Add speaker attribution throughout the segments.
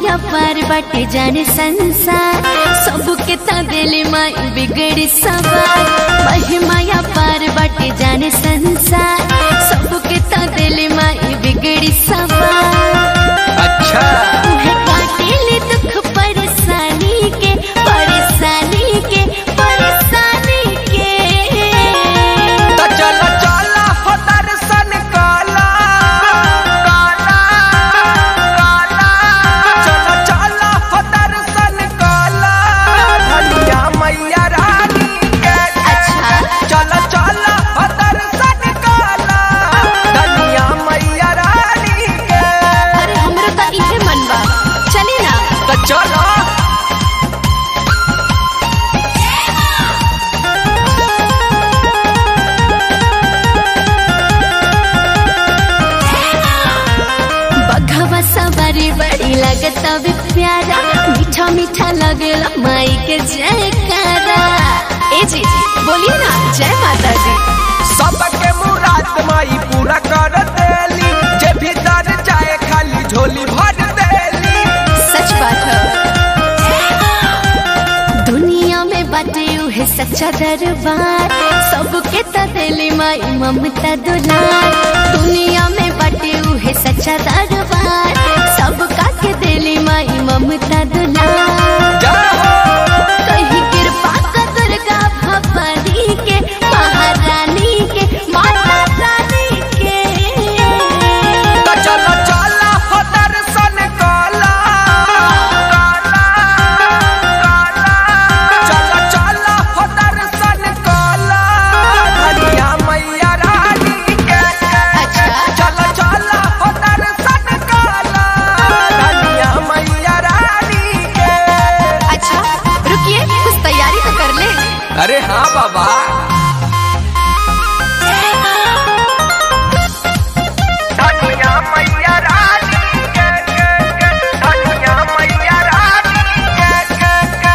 Speaker 1: महिमा पर बाटे जाने संसार सबके ता दिल माई बिगड़ी सवार महिमा पर बाटे जाने संसार सबके ता दिल माई बिगड़ी सवार
Speaker 2: अच्छा
Speaker 1: उहे काटेले दुख परेशानी के परेशानी के परेशानी के
Speaker 2: तो चल चल हो दर्शन काला काला काला चल चल हो दर्शन काला धनिया मैया रानी के
Speaker 1: अच्छा
Speaker 2: चल चल हो दर्शन काला धनिया मैया रानी के
Speaker 1: अरे हमरो तो इहे मन बा चली ना
Speaker 2: तो चलो
Speaker 1: बघवा सवारी बड़ी लगत भी प्यारा मीठा मीठा लगला माई के जयकारा ए जी बोलिए ना जय माता दी
Speaker 2: सबके मुराद माई पूरा कर देली जे भीतर जाए खाली झोली भर देली
Speaker 1: सच बात है दुनिया में बाटे उहे सच्चा दरबार सबके त दिली माई ममता दुलार दुनिया में बाटे उहे सच्चा दरबार सबका के दिली माई ममता दुलार
Speaker 2: जाओ
Speaker 1: कहीं कृपा का दुर्गा भवानी के महारानी के माता रानी के
Speaker 2: तो चलो चलो हो दर्शन काला काला काला चलो चलो हो दर्शन काला धनिया मैया रानी के
Speaker 1: अच्छा
Speaker 2: चलो चलो हो दर्शन काला धनिया मैया रानी के
Speaker 1: अच्छा रुकिए कुछ तैयारी तो कर ले
Speaker 2: अरे हाँ बाबा धनिया मैया रानी के के के धनिया मैया रानी के के के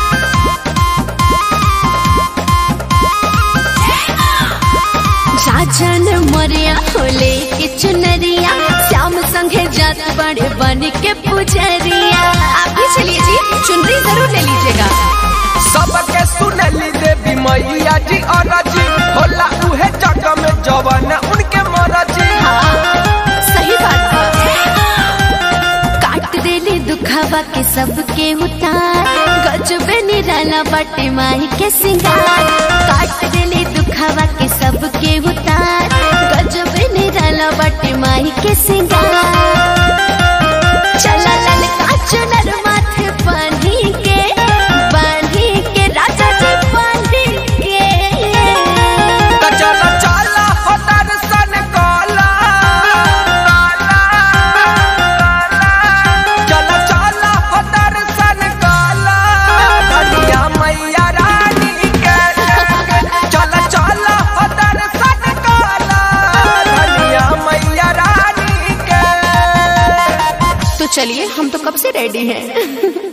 Speaker 1: जाजन मोरिया होले के चुनरिया श्याम संगे जात बड़े बन के पुजरिया आप भी चलिए जी चुनरी जरूर ले लीजिएगा
Speaker 2: सबके सुनली देवी मैया जी और जी होला उहे जग में जवन उनके मरजी
Speaker 1: हाँ सही बात बा। काट देले दुखावा के सबके उतार गजबे निराला बटे माई के सिंगार काट देले दुखावा के सबके उतार गजबे निराला बटे माई के सिंगार चला ललका चुनर माथे बांधी के बांधी के राजा जी बांधी के
Speaker 2: तो चलो चलो हो दर्शन काला काला चलो चलो हो दर्शन काला धनिया मैया रानी के चलो चलो हो दर्शन काला धनिया मैया रानी के
Speaker 1: तो चलिए हम तो कब से रेडी हैं